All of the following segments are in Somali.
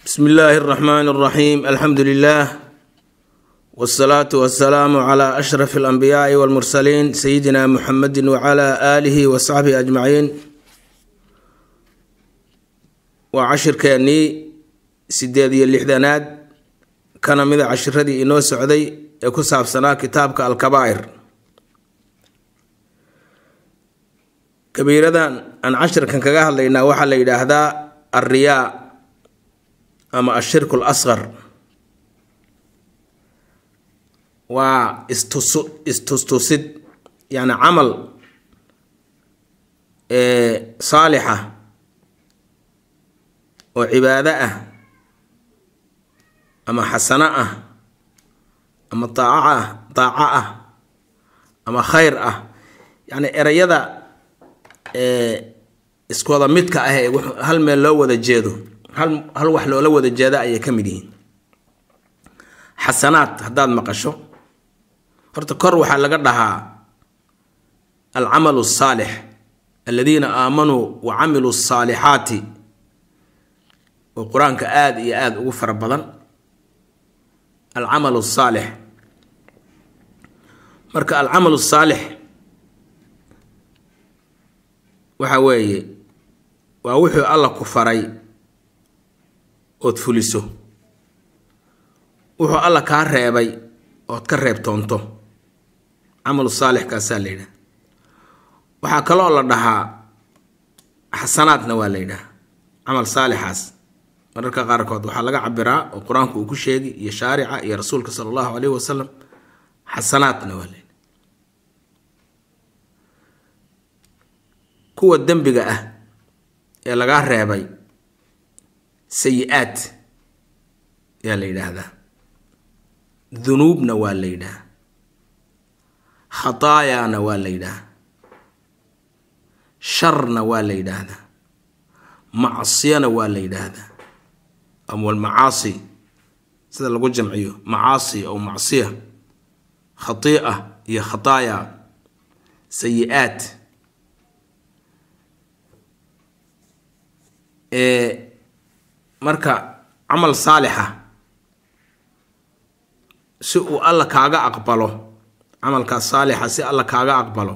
bsm illaahi اraxmaan اraxiim alxamdu lilah wاsalaatu wasalaamu cla ashraf اlanbiyaai wاlmursaliin sayidina muxamedi wcla aalihi wasaxbihi ajmaciin waa cashirkeennii sideed iyo lixdanaad kana mida cashiradii inoo socday ee ku saabsanaa kitaabka alkabaa'ir kabiiradan aan cashirkan kaga hadlaynaa waxaa la yidhaahdaa alriyaa ama ashirku lasqar waa istusu istustusid yacni camal saalixa oo cibaado ah ama xasano ah ama daaco ah daaco ah ama khayr ah yacni ereyada iskuwada midka ah ee hal meel loo wada jeedo hal hal wax loola wada jeeda ayay ka mid yihiin xasanaad haddaad maqasho horta kor waxaa laga dhahaa alcamalu asaalix aladiina aamanuu wa camiluu asaalixaati oo qur-aanka aada iyo aada ugu fara badan alcamalu asaalix marka alcamalu asaalix waxa weeye waa wuxuu alla ku faray ood fuliso wuxuu alla kaa reebay ood ka reebtoonto camalu saalixkaasaa la yidhaha waxaa kaloo la dhahaa xasanaadna waa la yidhaha camal saalixaas mararka qaarkood waxaa laga cabiraa oo qur-aanku uu ku sheegi iyo shaarica iyo rasuulka sala allahu caleyhi wasalam xasanaadna waa la yidhaha kuwa dembiga ah ee lagaa reebay sayi-aad yaa la yidhaahdaa dunuubna waa la yidhaha khataayaana waa la yidhaha sharna waa la yidhaahdaa macsiyana waa la yidhaahdaa amwalmacaasi sida lagu jamciyo macaasi ow macsiya khatii'a iyo khataaya sayi-aad marka camal saalixa si uu alla kaaga aqbalo camalkaas saalixa si alla kaaga aqbalo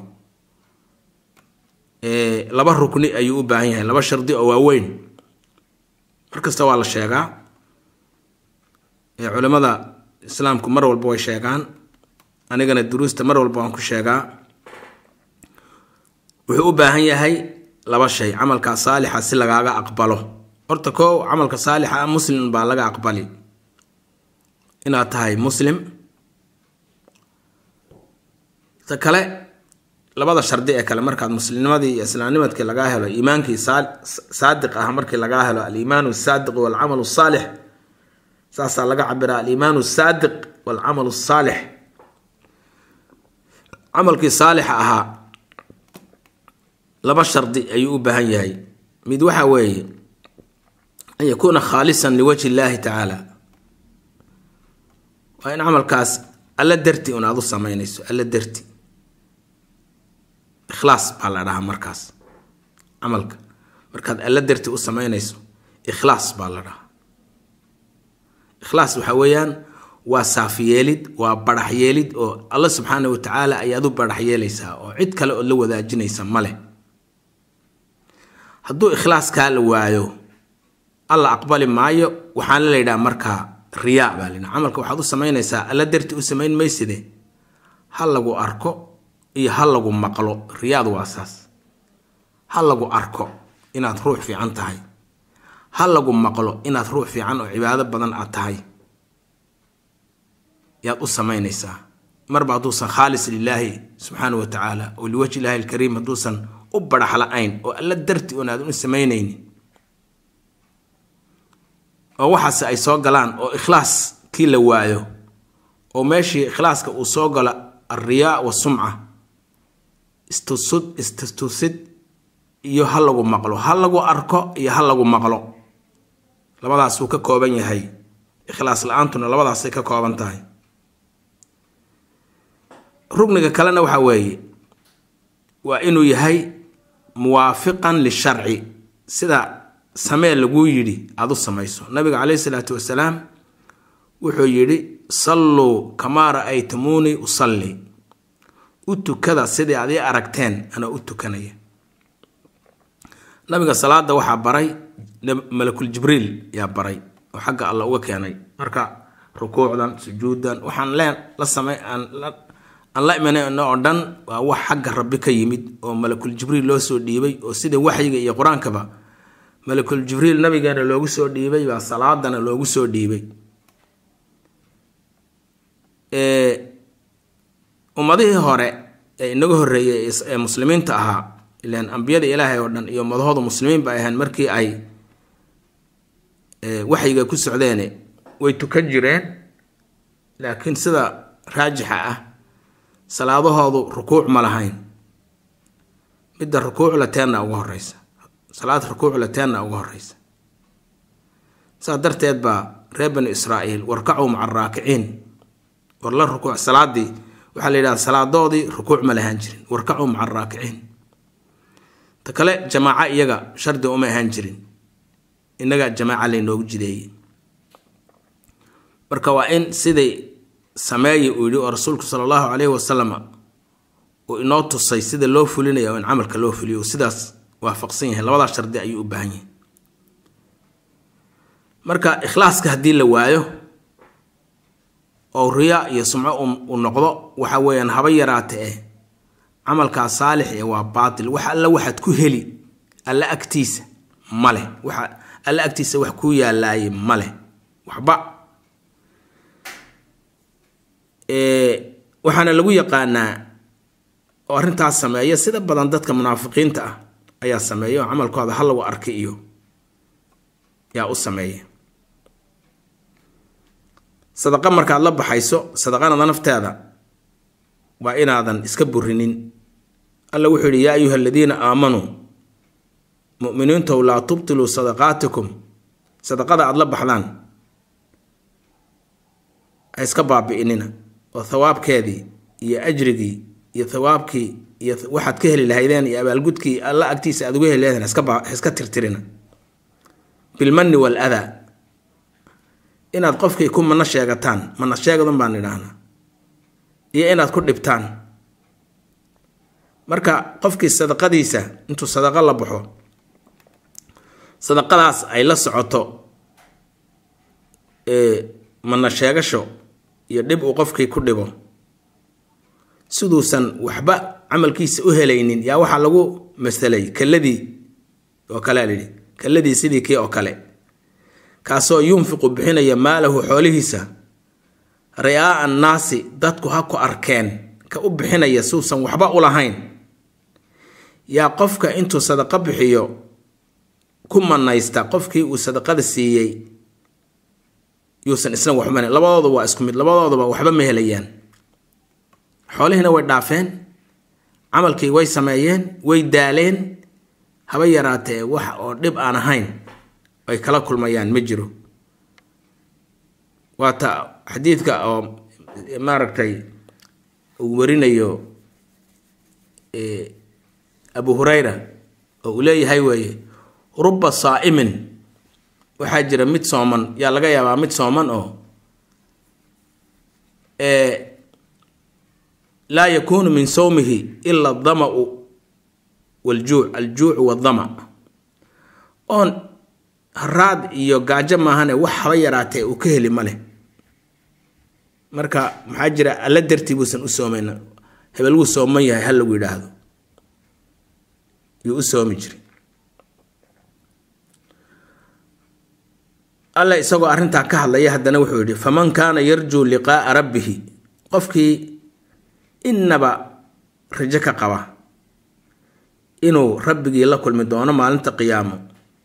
laba rukni ayuu u baahan yahay laba shardi oo waaweyn markasta waa la sheegaa culimada islaamku mar walba way sheegaan anigana duruusta mar walba waan ku sheegaa wuxuu u baahan yahay laba shay camalkaa saalixa si lagaaga aqbalo horta koo camalka saalixa ah muslim baa laga aqbali inaad tahay muslim ta kale labada shardi ee kale markaad muslimnimadii iyo islaamnimadkii lagaa helo iimaankii saadiq ah markii lagaa helo aliimaanu saadiq walcamalu saalix saasaa laga cabiraa aliimaanu saadiq walcamalu saalix camalkii saalixa ahaa laba shardi ayuu u baahan yahay mid waxa weeye an yakuuna khaalisan liwajhi illaahi tacaala waa in camalkaas alla darti un aad u samaynayso alla darti ikhlaas baa la dhahaa markaas camalka markaad alla darti u samaynayso ikhlaas baa la dhahaa ikhlaas waxa weeyaan waa saafyeelid waa barax yeelid oo alla subxaana wa tacaala ayaad u barax yeelaysaa oo cid kale oo la wadaajinaysa ma leh hadduu ikhlaaskaa la waayo alla aqbali maayo waxaana la yidhaha markaa riyaa baa la yidhaha camalka waxaad u samaynaysaa alla darti u samayn mayside ha lagu arko iyo ha lagu maqlo riyaad waa saas ha lagu arko inaad ruux fiican tahay ha lagu maqlo inaad ruux fiican oo cibaado badan aad tahay yaad u samaynaysaa marba hadduusan khaalis lilaahi subxaana wa tacaala oo liwajhi illaahi alkariim hadduusan u barax la-ayn oo alla darti un aadan u samaynaynin oo waxaase ay soo galaan oo ikhlaas kii la waayo oo meeshii ikhlaaska uu soo galo alriyaa wasumca istusud istustusid iyo ha lagu maqlo ha lagu arko iyo ha lagu maqlo labadaasuu ka kooban yahay ikhlaas la-aantuna labadaasay ka kooban tahay rugniga kalena waxaa weeye waa inuu yahay muwaafiqan lisharci sida samee laguu yidhi aada u samayso nabiga caleyhi salaatu wasalaam wuxuu yidhi salluu kamaa ra'aytumuunii usalli u tukada sidii aad ii aragteen anaa u tukanaya nabiga salaada waxaa baray malakul jibriil yaa baray oo xagga alla uga keenay marka rukuucdan sujuuddan waxaan leen la samay aan la imanayno oo dhan waa wax xagga rabbi ka yimid oo malakul jibriil loo soo dhiibay oo sida waxyiga iyo qur-aankaba malakul jibriil nabigeena loogu soo dhiibay baa salaadana loogu soo dhiibay ummadihii hore ee inaga horreeyay ee muslimiinta ahaa ilaan ambiyada ilaahay oo dhan iyo umadahooda muslimiin ba ahayn markii ay waxyiga ku socdeene way tukan jireen laakiin sida raajixa ah salaadahoodu rukuuc ma lahayn midda rukuuc lateenna ugu horeysa salaad rukuuc lateenna ugu horeysa saas darteed baa reer bani israa'iil warkacuu maca araakiciin war la rukuuc salaadii waxaa la yidhahda salaadoodii rukuuc ma lahaan jirin warkacuu maca araakiciin ta kale jamaaco iyaga shardi uma ahaan jirin innaga jamaaca laynoogu jideeyey marka waa in siday sameeya uu yidhi oo rasuulku sala allahu caleyhi wasalam uu inoo tusay sida loo fulinaya oo in camalka loo fuliyo uu sidaas waafaqsan yahay labadaas shardi ayuu u baahan yahay marka ikhlaaska haddii la waayo oo riya iyo sumco uu noqdo waxa weeyaan haba yaraata eh camalkaa saalix ee waa baatil wax alla waxaad ku heli alla agtiisa maleh waxa alla agtiisa wax kuu yaalaayay maleh waxba waxaana lagu yaqaanaa oo arrintaas sameeya sida badan dadka munaafiqiinta ah ayaa sameeya oo camalkooda ha lagu arkay iyo yaa u sameeya sadaqa markaad la baxayso sadaqanada nafteeda waa inaadan iska burinin alla wuxuu yidhi yaa ayuha aladiina aamanuu mu'miniintow laa tubtiluu sadaqaatikum sadaqada aada la baxdaan ha iska baabi'inina oo thawaabkeedii iyo ajrigii iyo thawaabkii iyo waxaad ka heli lahaydeen iyo abaalgudkii alla agtiisa aad uga heli lahaydeen iska tirtirina bilmanni wal adaa inaad qofkii ku mana sheegataan mana sheegadun baan idhaahnaa iyo inaad ku dhibtaan marka qofkii sadaqadiisa intuu sadaqo la baxo sadaqadaas ay la socoto mana sheegasho iyo dhib uu qofkii ku dhibo siduusan waxba camalkiisa u helaynin yaa waxaa lagu masalay kalladii oo kalea layidhi kalladii sidii kii oo kale kaasoo yunfiqu bixinaya maalahu xoolihiisa ri'aa'a annaasi dadku ha ku arkeen ka u bixinaya suusan waxba u lahayn yaa qofka intuu sadaqo bixiyo ku manaysta qofkii uu sadaqada siiyey yuusan isna waxba labadooda waa isku mid labadoodaba waxba ma helayaan xoolihiina way dhaafeen camalkii way sameeyeen way daaleen haba yaraatee wax oo dhib aan ahayn ay kala kulmayaan ma jiro waata xadiidka oo maaragtay uu warinayo abu hurayra oo uu leeyahay weeye ruba saa'imin waxaa jira mid sooman yaa laga yaabaa mid sooman oo laa yakuunu min sowmihi ila adama'u waljuuc aljuucu waddama oon haraad iyo gaajo maahane wax haba yaraatee uu ka heli ma leh marka maxaa jira alla dartii buusan u soomayna hebel wuu sooman yahay ha lagu yidhaahdo yuu u soomi jiray alla isagoo arrintaa ka hadlaya haddana wuxuu yidhi faman kaana yarjuu liqaa'a rabbihi qofkii innaba rajo ka qaba inuu rabbigii la kulmi doono maalinta qiyaamo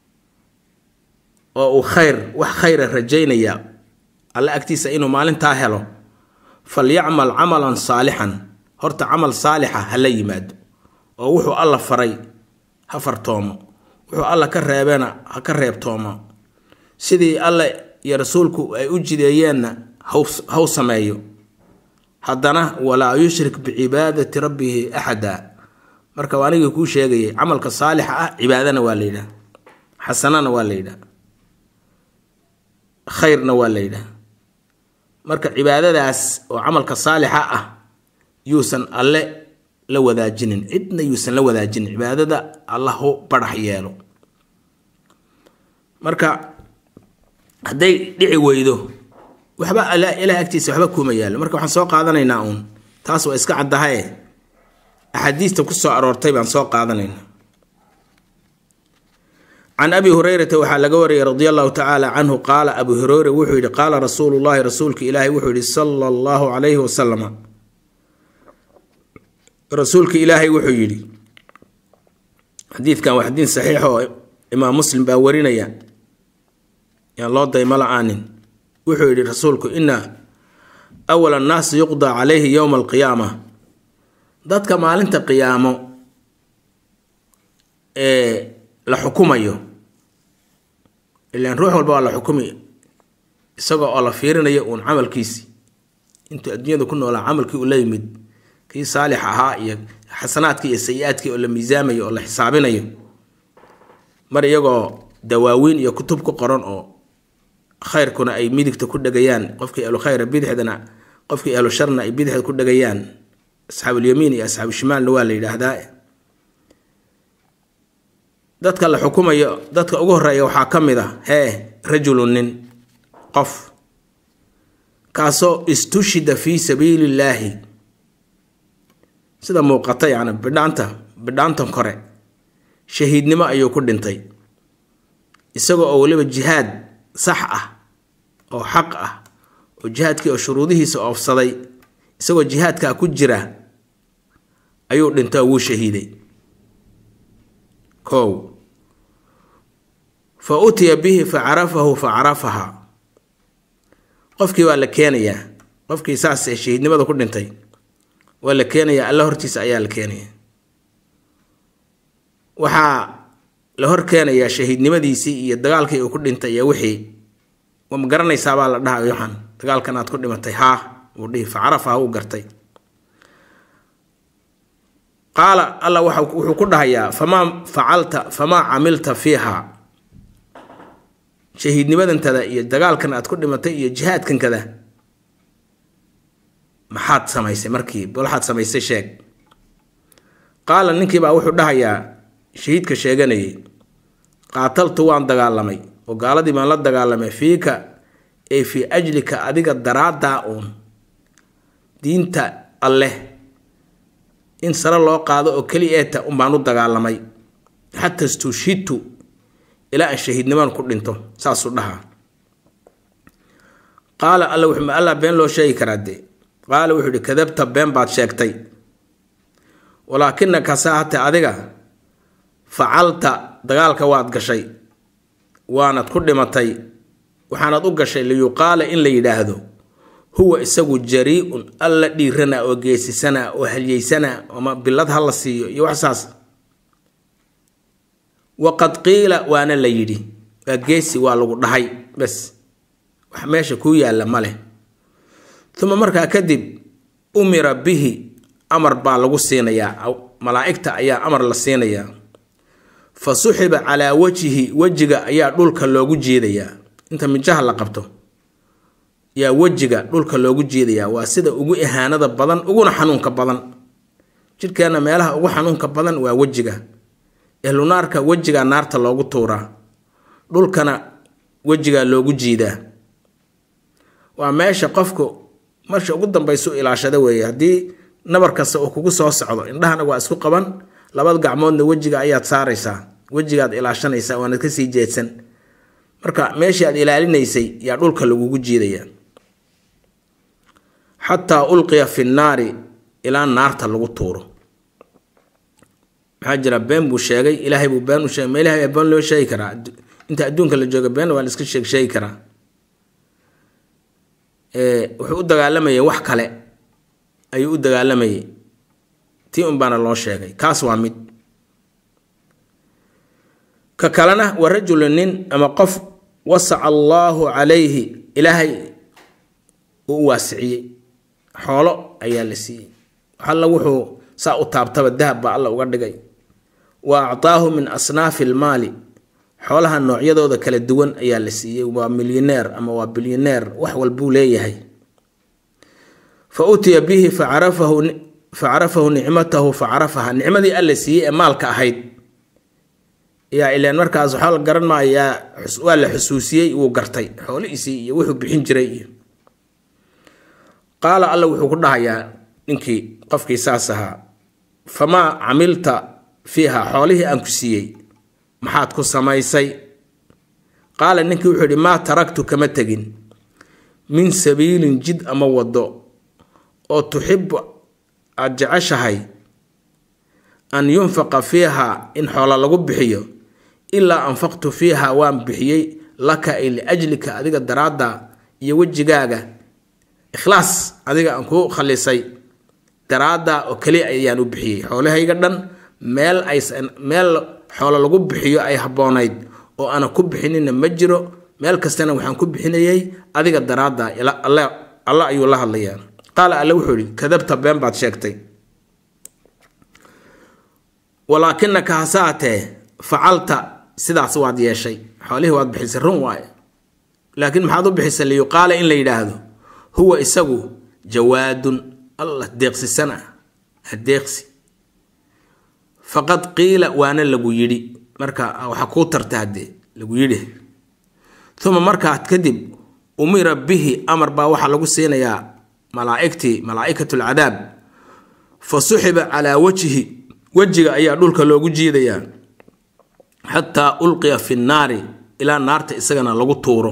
oo uu khayr wax khayra rajaynaya alla agtiisa inuu maalintaa helo falyacmal camalan saalixan horta camal saalixa ha la yimaado oo wuxuu alla faray ha fartoomo wuxuu alla ka reebeena ha ka reebtoomo sidii alle iyo rasuulku ay u jideeyeenna haw sameeyo haddana walaa yushrik bicibaadati rabbihi axada marka anigii kuu sheegayay camalka saalixa ah cibaadana waa la yidhaah xasanana waa la yidhaha khayrna waa la yidhaha marka cibaadadaas oo camalka saalixa ah yuusan alle la wadaajinin cidna yuusan la wadaajinin cibaadada allahu barax yeelo marka hadday dhici weydo waxba ilaah agtiisa waxba kuuma yaallo marka waxaan soo qaadanaynaa uun taas waa iska caddahaye axaadiista ku soo aroortay baan soo qaadanaynaa can abi hurayrata waxaa laga wariyay radia allahu tacaala canhu qaala abu hureyre wuxuu yidhi qaala rasuulu llahi rasuulka ilaahi wuxuu yidhi sala allahu calayhi wasalama rasuulka ilaahay wuxuu yidhi xadiidkan waa xadiid saxiix oo imaam muslim baa warinaya yaan loo daymo la-aanin wuxuu yidhi rasuulku ina awal annaasi yuqdaa calayhi yowma alqiyaama dadka maalinta qiyaamo ee la xukumayo ilaan ruux walba waa la xukumi isagoo oo la fiirinayo uun camalkiisi intuu adduunyada ku noolaa camalkii uu la yimid kii saalix ahaa iyo xasanaadkii iyo sayi-aadkii oo la miisaamayo oo la xisaabinayo mar iyagoo dawaawiin iyo kutub ku qoran oo khayrkuna ay midigta ku dhegayaan qofkii ahlu khayra bidixdana qofkii ahlu sharna ay bidixda ku dhegayaan asxaabulyamiin iyo asxaabushimaalna waa la yidhaahdaa dadka la xukumayo dadka ugu horeeya waxaa ka mid a hee rajulun nin qof kaasoo istushida fii sabiili illaahi sida muuqata yacni bidhaanta bidhaantan kore shahiidnimo ayuu ku dhintay isagoo oo weliba jihaad sax ah oo xaq ah oo jihaadkii oo shuruudihiisa oofsaday isagoo jihaadkaa ku jira ayuu dhintay oo wuu shahiiday kow fa utiya bihi fa carafahu fa carafaha qofkii waa la keenayaa qofkii saas shahiidnimada ku dhintay waa la keenayaa alla hortiisa ayaa la keenaya waxaa la hor keenayaa shahiidnimadiisii iyo dagaalkii uu ku dhintay iyo wixii waa ma garanaysaabaa la dhaha waxaan dagaalkan aad ku dhimatay haa uu dhihi fa carafaha uu gartay qaala alla wuxuu ku dhahayaa famaa facalta famaa camilta fiiha shahiidnimadantada iyo dagaalkan aad ku dhimatay iyo jihaadkankada maxaad samaysay markii waxaad samaysay sheeg qaala ninkiibaa wuxuu dhahayaa shahiidka sheeganayay qaataltu waan dagaalamay oo gaaladii baan la dagaalamay fiika ee fii ajlika adiga daraaddaa uun diinta alleh in sare loo qaado oo keli eeta un baan u dagaalamay xata stushidtu ilaa aan shahiidnimaan ku dhinto saasuu dhahaa qaala alla wuxuu alla been loo sheegi karaa dee qaala wuxuu ihi kadabta been baad sheegtay walaakinaka saahate adiga facalta dagaalka waad gashay waanad ku dhimatay waxaanad u gashay liyuqaala in la yidhaahdo huwa isagu jarii-un alla dhiirana oo geesisana oo halyeysana ama bilad ha la siiyo iyo wax saas waqad qiila waana la yidhi waa geesi waa lagu dhahay bes wax meesha kuu yaalla ma leh uma markaa kadib umira bihi amar baa lagu siinayaa malaa'igta ayaa amar la siinayaa fa suxiba calaa wajhihi wejiga ayaa dhulka loogu jiidayaa inta mijaha la qabto yaa wejiga dhulka loogu jiidayaa waa sida ugu ihaanada badan uguna xanuunka badan jidhkeenna meelaha ugu xanuunka badan waa wejiga ehlunaarka wejigaa naarta loogu tuuraa dhulkana wejigaa loogu jiidaa waa meesha qofku marsha ugu dambaysu ilaashada weeye haddii nabar kasta uu kugu soo socdo indhahana waa isku qaban labada gacmoodna wejiga ayaad saaraysaa wejigaad ilaashanaysaa waanad kasii jeedsan marka meeshii aad ilaalinaysay yaa dhulka lagugu jiidayaa xataa ulqiya fi nnaari ilaa naarta lagu tuuro maxaa jira been buu sheegay ilaahay buu been u sheegay ma ilahay been loo sheegi karaa inta adduunka la jooga beenna waa la iska sheeg sheegi karaa wuxuu u dagaalamayay wax kale ayuu u dagaalamayay tii un baana loo sheegay kaas waa mid ka kalena waa rajulu nin ama qof wasaca allaahu calayhi ilaahay uu u waasiciyey xoolo ayaa la siiyey alla wuxuu saa u taabtaba dahab baa alla uga dhigay wa actaahu min asnaafi ilmaali xoolaha noocyadooda kala duwan ayaa la siiyey waa milyaneer ama waa bilyaneer wax walbuu leeyahay fa utiya bihi facarafahu facarafahu nicmatahu facarafaha nicmadii alla siiyey ee maalka ahayd yaa ileen markaas waxaa la garan maayaa waa la xusuusiyey wuu gartay xoolihiisii iyo wuxuu bixin jiray iyo qaala alla wuxuu ku dhahayaa ninkii qofkii saas ahaa famaa camilta fiiha xoolihii aan ku siiyey maxaad ku samaysay qaala ninkii wuxuu yidhi maa taragtu kama tegin min sabiilin jid ama waddo oo tuxibu aada jeceshahay an yunfaqa fiiha in xoola lagu bixiyo ilaa anfaqtu fiiha waan bixiyey laka ay liajlika adiga daraadda iyo wejigaaga ikhlaas adiga aan kuu khalisay daraadda oo keliya ayaan u bixiyey xoolahayga dhan meel aysan meel xoolo lagu bixiyo ay habboonayd oo aanan ku bixinina ma jiro meel kastana waxaan ku bixinayay adiga daraadda alla ayuu la hadlayaa qaala alle wuxuu ihi kadabta been baad sheegtay walaakinaka hasaatee facalta sidaas waad yeeshay xoolihii waad bixisay run waaye laakiin maxaad u bixisay liyuqaala in la yidhaahdo huwa isagu jawaadun allah deeqsisan ah hadeeqsi faqad qiila waana lagu yidhi marka waxaa kuu tarta haddee lagu yidhi uma markaa kadib umira bihi amar baa waxaa lagu siinayaa malaaigtii malaa'ikat lcadaab fa suxiba calaa wajhi wejiga ayaa dhulka loogu jiidayaa xataa ulqiya fi nnaari ilaa naarta isagana lagu tuuro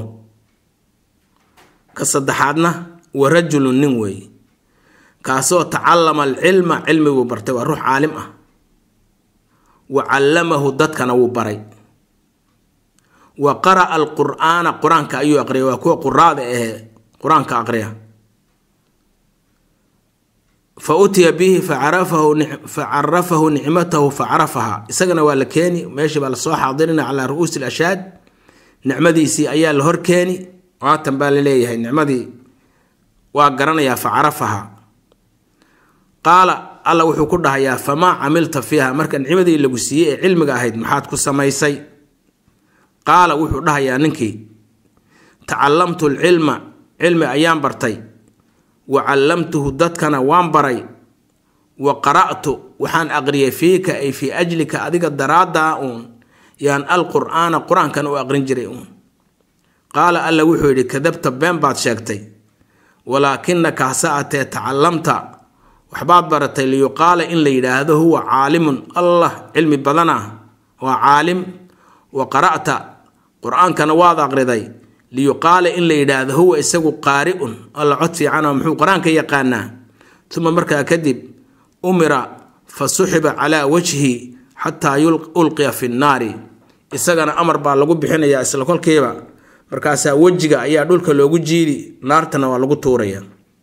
ka saddexaadna wa rajulun nin weeye kaasoo tacallama alcilma cilmiguu bartay waa ruux caalim ah wa callamahu dadkana wuu baray wa qara'a alqur'aana qur-aanka ayuu aqriyay waa kuwa quraada ahee qur-aanka aqriya fa utiya bihi facarafahu nicmatahu facarafaha isagana waa la keeni meeshii baa lasoo xaadirina calaa ru'uusi lashaad nicmadiisii ayaa la hor keeni waatan baa laleeyahay nicmadii waa garanayaa facarafaha qaala alla wuxuu ku dhahayaa famaa camilta fiiha marka nicmadii lagu siiyey ee cilmiga ahayd maxaad ku samaysay qaala wuxuu dhahayaa ninkii tacallamtu alcilma cilmi ayaan bartay wa callamtuhu dadkana waan baray wa qara'tu waxaan aqriyay fiika ay fii ajlika adiga daraaddaa uun yaan alqur'aana qur-aankan u aqrin jiray uun qaala alla wuxuu yidhi kadabta been baad sheegtay walaakinaka hase atee tacallamta waxbaad baratay liyuqaala in la yidhaahdo huwa caalimun allah cilmi badana waa caalim wa qara'ta qur-aankana waad aqriday liyuqaala in la yidhaahdo huwa isagu qaari-un alla cod fiicanoo muxuu qur-aanka yaqaanaa uma markaa kadib umira fa suxiba calaa wajhi xataa ulqiya fi nnaari isagana amar baa lagu bixinayaa isla kolkiiba markaasaa wejiga ayaa dhulka loogu jiidi naartana waa lagu tuuraya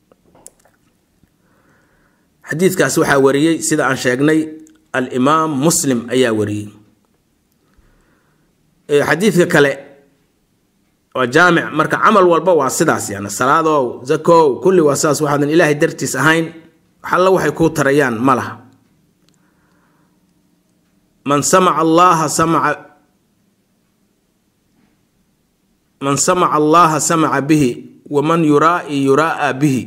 xadiidkaas waxaa wariyey sida aan sheegnay alimaam muslim ayaa wariyey xadiidka kale waa jaamic marka camal walba waa sidaas yani salaadow zakow kulli waa sidaas waxaadan ilaahay dartiis ahayn waxalla waxay kuu tarayaan ma laha man samaca allaha samaca man samaca allaha samaca bihi waman yuraai yuraaa bihi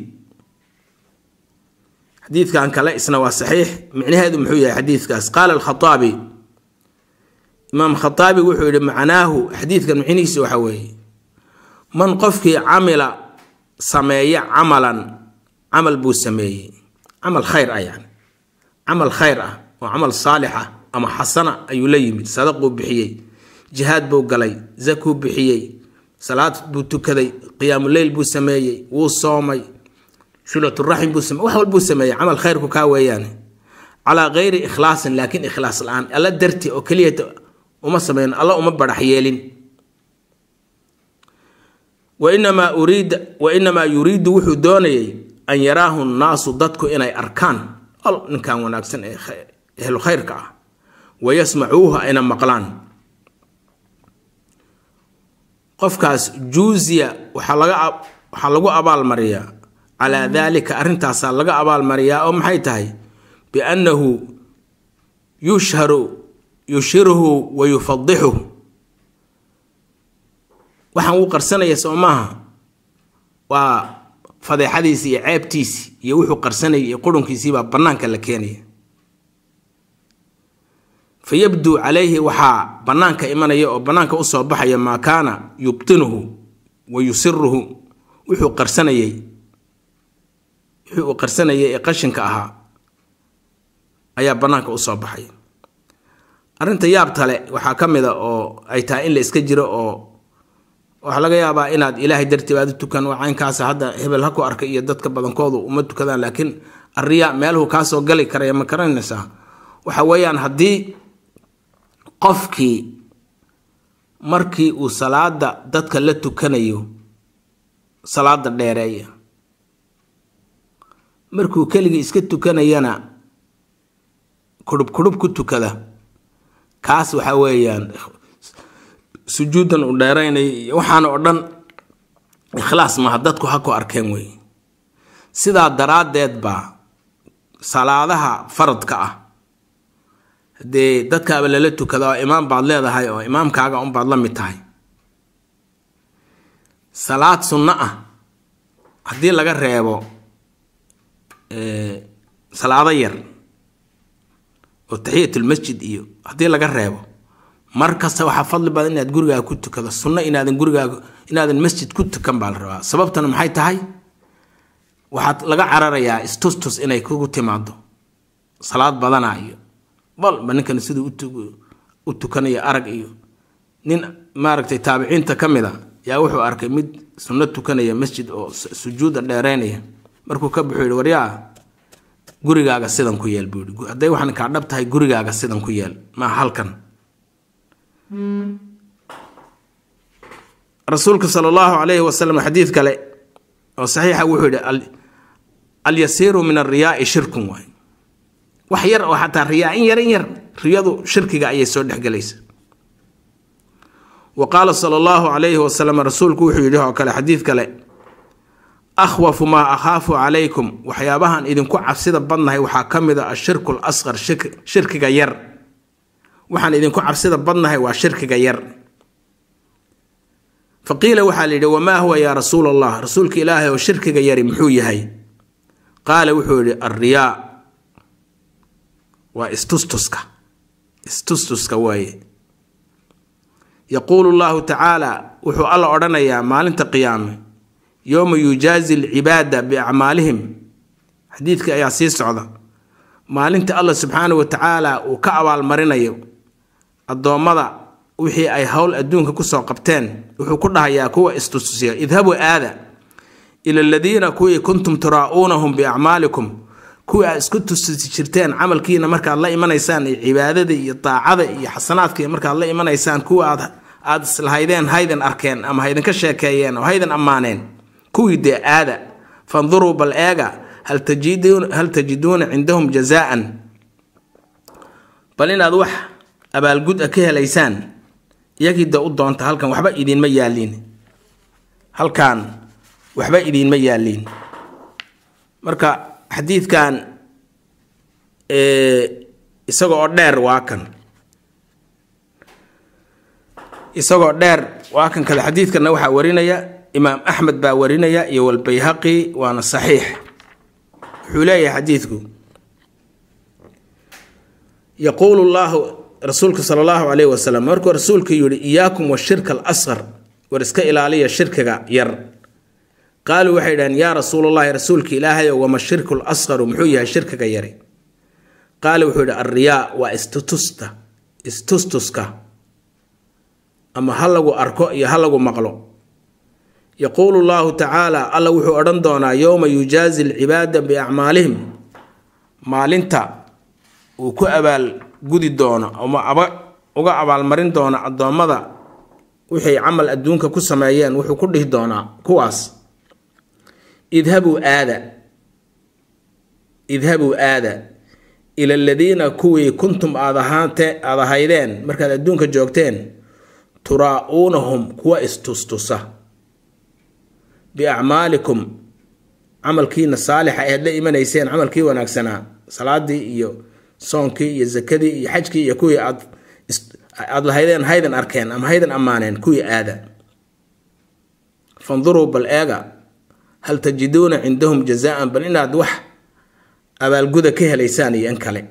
xadiidkan kale isna waa saxiix micnaheedu muxuu yahay xadiidkaas qaala alkhaaabi imaam khaaabi wuxuu yihi macnaahu xadiidkan micnihiisa waxa weeye man qofkii camila sameeya camalan camal buu sameeyey camal khayr ah yani camal khayr ah oo camal saalix ah ama xasana ayuu la yimid sadaquu bixiyey jihaad buu galay zakuu bixiyey salaad buu tukaday qiyaamuleyl buu sameeyey wuu soomay sulaturaxim buu same wax walbuu sameeyey camal khayrku kaa weeyaane calaa kayri ikhlaasin laakiin ikhlaas la-aan alla darti oo keliyata uma sameyn alla uma barax yeelin wainamaa uriida wa inamaa yuriidu wuxuu doonayay an yaraahu nnaasu dadku inay arkaan al ninkan wanaagsan ee ehlu khayrka ah wayasmacuuhu ayna maqlaan qofkaas juuziya waxaa laga waxaa lagu abaalmariyaa calaa daalika arrintaasaa laga abaalmariyaa oo maxay tahay biannahu yushharu yushhiruhu wa yufadixuh waxaan uu qarsanaya soo maaha waa fadeexadiisii iyo ceebtiisii iyo wuxuu qarsanayay iyo qurunkiisiibaa bannaanka la keenaya fa yabduu calayhi waxaa bannaanka imanaya oo bannaanka usoo baxaya maa kaana yubtinuhu wa yusiruhu wuxuu qarsanayay wixii uu qarsanayay ee qashinka ahaa ayaa bannaanka usoo baxaya arrinta yaabtale waxaa ka mid a oo ay tahay in la iska jiro oo waxaa laga yaabaa inaad ilaahay dartii aad u tukan waa caynkaasa hadda hebel ha ku arkay iyo dadka badankoodu uma tukadaan laakiin arriya meeluhu kaasoo gali karaya ma garanaysaa waxa weeyaan haddii qofkii markii uu salaada dadka la tukanayo salaada dheereeya markuu keligii iska tukanayana kurhub kurhub ku tukada kaas waxa weeyaan sujuudan uu dheeraynay iyo waxaana oo dhan ikhlaas maaha dadku ha ku arkeen wey sidaa daraaddeed baa salaadaha faradka ah haddee dadkaaba lala tukada oo imaam baad leedahay oo imaamkaaga unbaad la mid tahay salaad sunno ah haddii laga reebo salaado yar oo taxiyatulmasjid iyo haddii laga reebo mar kasta waxaa fadli badan inaad gurigaaga ku tukado sunno inaadan gurigaaga inaadan masjid ku tukan baa la rabaa sababtana maxay tahay waxaad laga cararayaa istustus inay kugu timaado salaad badana iyo balba ninkan siduu u tukanayo arag iyo nin maaragtay taabiciinta ka mid a yaa wuxuu arkay mid sunno tukanaya masjid oo sujuuda dheereynaya markuu ka buxuu yihi waryaa gurigaaga sidan ku yeel buu yihi hadday waxaan kaa dhab tahay gurigaaga sidan ku yeel maa halkan rasuulka sala allahu calayhi wasalam xadiid kale oo saxiixa wuxuu yihi alyasiiru min alriyaai shirkun waay wax yar oo xataa riyaa in yar in yar riyadu shirkiga ayay soo dhexgelaysa wa qaala sala allahu calayhi wasalam rasuulku wuxuu yidhi oo kale xadiid kale akhwafu maa akhaafu calaykum waxyaabahan idinku cabsida badnahay waxaa ka mid a ashirku lasqar shirkiga yar waxaan idinku cabsida badnahay waa shirkiga yar fa qiila waxaa la yidhi wamaa huwa yaa rasuul allah rasuulka ilaahay oo shirkiga yari muxuu yahay qaala wuxuu yidhi alriyaa waa istustuska istustuska waaye yaquulu llahu tacaala wuxuu alla odhanayaa maalinta qiyaame yowma yujaazi alcibaada biacmaalihim xadiidka ayaa sii socda maalinta allah subxaanahu wa tacaala uu ka abaalmarinayo addoommada wixii ay howl adduunka kusoo qabteen wuxuu ku dhahayaa kuwa istustusiya idhabuu aada ila aladiina kuwii kuntum turaa'uunahum biacmaalikum kuwii aad isku tustusi jirteen camalkiina markaad la imanaysaan iyo cibaadada iyo daacada iyo xasanaadka markaad la imanaysaan kuwa aad aad islahaydeen haydan arkeen ama haydinka sheekeeyeen oo haydan ammaaneen kuwii dee aada fanduruu bal eega hal tajiduuna cindahum jazaan bal inaad wax abaalgud a ka helaysaan iyagii de u doonta halkan waxba idiinma yaaliin halkan waxba idiinma yaaliin marka xadiidkan isaga oo dheer waa kan isagoo dheer waa kan kale xadiidkana waxaa warinaya imaam axmed baa warinaya iyo walbayhaqi waana saxiix wuxuu leeyahay xadiidku yaquulu llahu rasuulka sala allahu calayhi wasalam markuu rasuulku yihi iyaakum washirka alasqar war iska ilaaliya shirkiga yar qaaluu waxay dhaheen yaa rasuulallahi rasuulka ilaahayow wama shirku lasqaru muxuu yahay shirkiga yari qaala wuxuu yihi alriyaa waa istutusta istustuska ama ha lagu arko iyo ha lagu maqlo yaquulu llahu tacaala alla wuxuu odhan doonaa yowma yujaazi alcibaada biacmaalihim maalinta uu ku abaalgudi doono ama aba uga abaalmarin doono addoommada wixay camal adduunka ku sameeyeen wuxuu ku dhihi doonaa kuwaas idhabuu aada idhabuu aada ila aladiina kuwii kuntum aad ahaante aada ahaydeen markaad adduunka joogteen turaa'uunahum kuwa istustusa biacmaalikum camalkiina saalixa eed la imanayseen camalkii wanaagsanaa salaadii iyo soonkii iyo zakadii iyo xajkii iyo kuwii aad aad lahaydeen haydan arkeen ama haydan ammaaneen kuwii aada fanduruu bal eega hal tajiduuna cindahum jazaan bal inaad wax abaalguda ka helaysaan iyo in kale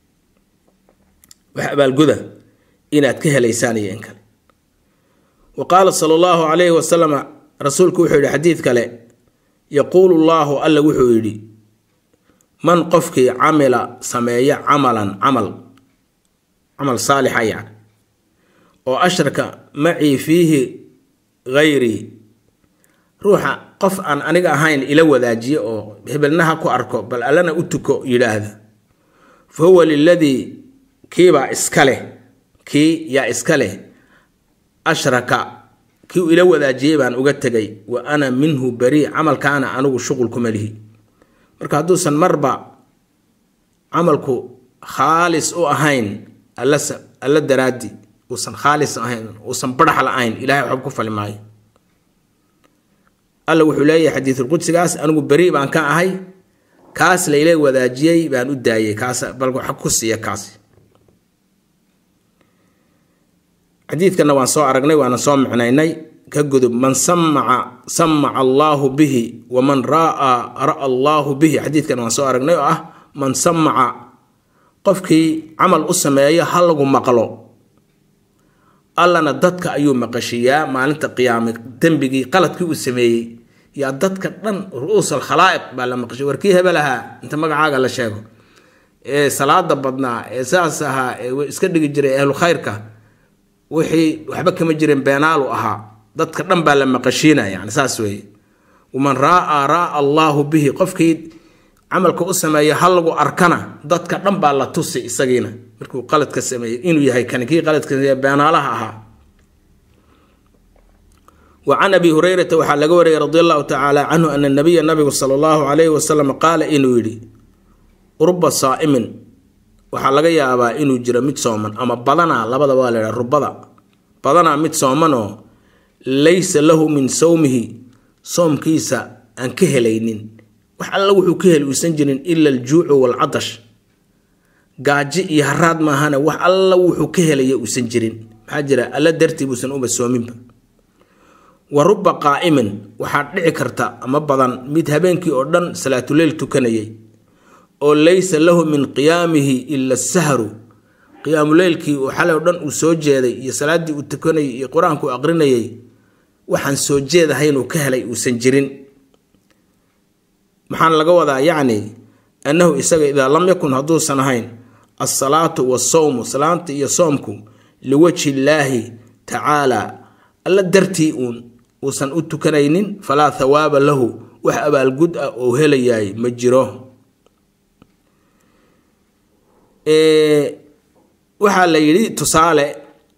wax abaalguda inaad ka helaysaan iyo in kale wa qaala sala allahu calayhi wasalam rasuulku wuxuu yidhi xadiid kale yaquulu llaahu alla wuxuu yidhi man qofkii camila sameeya camalan camal camal saalixa yani oo ashraka macii fiihi hayrii ruuxa qof aan aniga ahayn ila wadaajiye oo hebelnaha ku arko bal allana u tuko yidhaahda fa huwa liladii kiibaa iska leh kii yaa iska leh ashraka kii uu ila wadaajiyey baan uga tegay wa ana minhu barii camalkaana anigu shuqul kuma lihi marka hadduusan marba camalku khaalis u ahayn alla daraadi uusan khaalis ahayn uusan barax la-ayn ilahay waxba ku fali maayo alla wuxuu leeyahay xadiisulqudsigaas anigu beri baan ka ahay kaas layla wadaajiyey baan u daayay kaas bal wax ku siiya kaas xadiidkana waan soo aragnay waana soo micnaynay ka gudub man samaca samaca allaahu bihi waman raa ra allaahu bihi xadiidkan waan soo aragnay oo ah man samaca qofkii camal u sameeyo ha lagu maqlo allana dadka ayuu maqashiyaa maalinta qiyaame dembigii qaladkii uu sameeyey yaa dadka dhan ru-uus alkhalaa'iq baa la maqashiya warkii hebel ahaa inta magacaaga la sheego ee salaada badnaa ee saas ahaa ee iska dhigi jiray ahlu khayrka wixii waxba kama jirin beenaalu ahaa dadka dhan baa la maqashiinaya yani saas weeye waman raa raa allaahu bihi qofkii camalka u sameeya ha lagu arkana dadka dhan baa la tusi isagiina markuu qaladka sameeyey inuu yahay kani kii qaladka sameeye beenaalaha ahaa wa can abi hurayrata waxaa laga wariyay radi allahu tacaala canhu ana nabiya nabigu sala allahu calayhi wasalam qaala inuu yidhi ruba saa'imin waxaa laga yaabaa inuu jiro mid sooman ama badanaa labada waa la ydhaha rubada badanaa mid soomanoo laysa lahu min sawmihi soomkiisa aan ka helaynin wax alla wuxuu ka heli uusan jirin ila aljuucu waalcatash gaaji iyo haraad maahane wax alla wuxuu ka helaya uusan jirin maxaa jira alla dartii buusan uba soominba wa ruba qaa'imin waxaa dhici karta ama badan mid habeenkii oo dhan salaatuleyl tukanayay oo laysa lahu min qiyaamihi ila sahru qiyaamuleylkii uu xalay o dhan uu soo jeeday iyo salaaddii uu tukanayay iyo qur-aanku uu aqrinayay waxaan soo jeedahaynuu ka helay uusan jirin maxaan laga wadaa yacni annahu isaga idaa lam yakun hadduusan ahayn alsalaatu wasawmu salaanta iyo soomku liwajhi illaahi tacaala alla dartii uun uusan u tukanaynin falaa thawaaba lahu wax abaalgud ah oo helayaay ma jiro waxaa la yidhi tusaale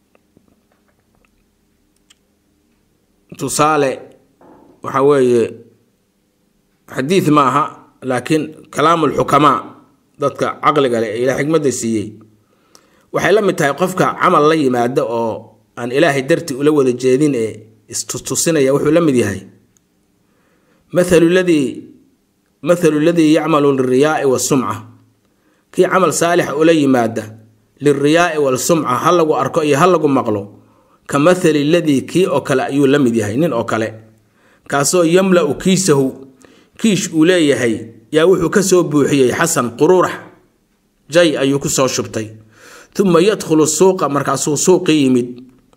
tusaale waxa weeye xadiid maaha laakiin kalaamu lxukamaa dadka caqliga leh ee ilaa xikmadda siiyey waxay la mid tahay qofka camal la yimaada oo aan ilaahay darti ula wada jeedin ee istustusinaya wuxuu la mid yahay mathalu ladii mathalu ladii yacmalu liriyaai wasumca kii camal saalixa ula yimaada liriyaai walsumca ha lagu arko iyo ha lagu maqlo ka mathali ladii kii oo kale ayuu la mid yahay nin oo kale kaasoo yamla-u kiisahu kiish uu leeyahay yaa wuxuu ka soo buuxiyey xasan quruurax jay ayuu ku soo shubtay uma yadkhulu suuqa markaasuu suuqii yimid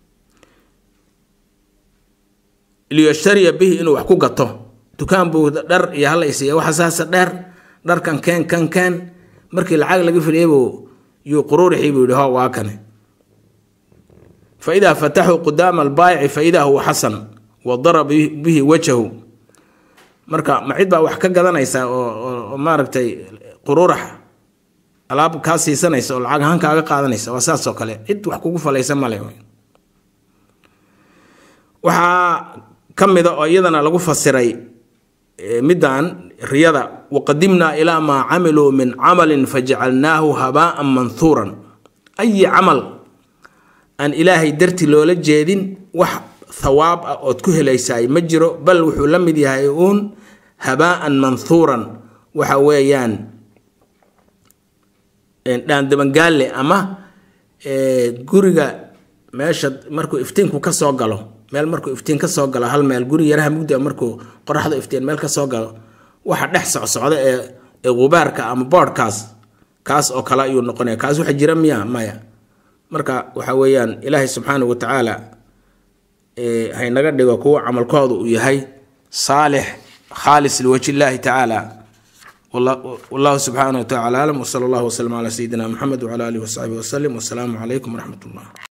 liyashtariya bihi inuu wax ku gato dukaan buu dhar iyo halaysiiya waxa saasa dheer dharkan keen kan keen markii lacag laga filiyabuu yuu quruurixii buu yihi ho waa kane fa idaa fataxuu qudaama albaayici fa idaa huwa xasan wa daraba bihi wajhahu marka ma cid baa wax ka gadanaysa oo maaragtay quruurax alaab kaa siisanaysa oo lacag ahaan kaaga qaadanaysa waa saas oo kale cid wax kugu falaysa male waxaa ka mida oo iyadana lagu fasiray middan riyada waqadimnaa ilaa maa camiluu min camalin fajacalnaahu habaa'an manhuuran ayi camal aan ilaahay darti loola jeedin wax thawaab ah ood ku helaysaay ma jiro bal wuxuu la mid yahay uun habaa'an manhuuran waxa weeyaan dhaandabangaalle ama guriga meesha markuu iftiinku ka soo galo meel markuu iftiin ka soo galo hal meel guri yaraha mugdi markuu qoraxda iftiin meel ka soo galo waxa dhex socsocda ee ee gubaarka ama boodhkaas kaas oo kale ayuu noqonaya kaas waxa jira miya maya marka waxa weeyaan ilaahay subxaana wa tacaala haynaga dhigo kuwa camalkooda uu yahay saalix khaalis liwajhi illaahi tacaala wallahu subxaana wa tacala aclam wsala allahu waslama calaa sayidina maxamed wcala alihi wasaxbihi wasalim wasalaamu calaykum waraxmat ullah